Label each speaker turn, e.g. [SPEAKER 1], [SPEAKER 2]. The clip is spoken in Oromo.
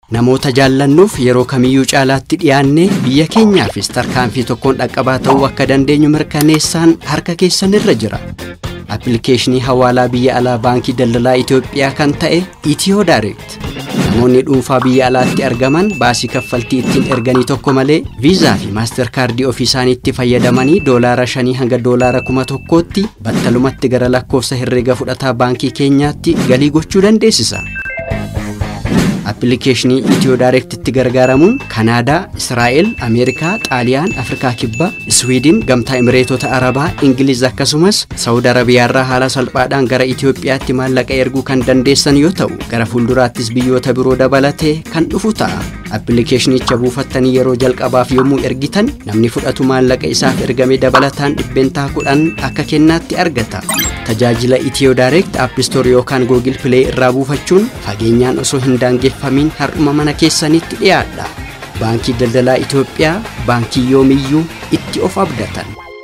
[SPEAKER 1] Namoota jaallannuuf yeroo kamiyyuu caalaatti dhiyaannee biyya keenyaafis tarkaanfii tokkoon dhaqqabaa ta'uu akka dandeenyu mirkaneessaan harka keessanirra jira. Appilikeeshinii hawaalaa biyya alaa baankii daldalaa Itoophiyaa kan ta'e Itiyoo Direct. Namoonni dhuunfaa biyya alaatti argaman baasii kaffaltii ittiin erganii tokko malee viizaa fi maaster kaardii ofii isaaniitti fayyadamanii doolaara shanii hanga doolaara kuma tokkootti battalumatti gara lakkoofsa herreega fudhataa baankii keenyaatti galii gochuu dandeessisa. Appilikeeshinii Itiyoo Daayirektitti gargaaramuun Kanaadaa, Israa'el, Ameerikaa, Xaaliyaan, Afrikaa Kibbaa, Iswiidin, Gamtaa Imireetota Arabaa, Ingiliz akkasumas Saawud Arabiyaarraa haala salphaadhaan gara Itoophiyaatti maallaqa erguu kan dandeessan yoo ta'u, gara fuulduraattis biyyoota biroo dabalatee kan dhufu ta'a. Appilikeeshinicha buufattanii yeroo jalqabaaf yommuu ergitan namni fudhatu maallaqa isaaf ergame dabalataan dhibbeentaa kudhan akka kennaatti argata. Tajaajila Itiyoo Daayirekt Aappistoor yookaan Googil Pilee irraa buufachuun fageenyaan osoo hin daangeffamin har'uma mana keessanitti dhiyaadha. Baankii Daldalaa Itoophiyaa baankii yoomiyyuu itti of abdatan.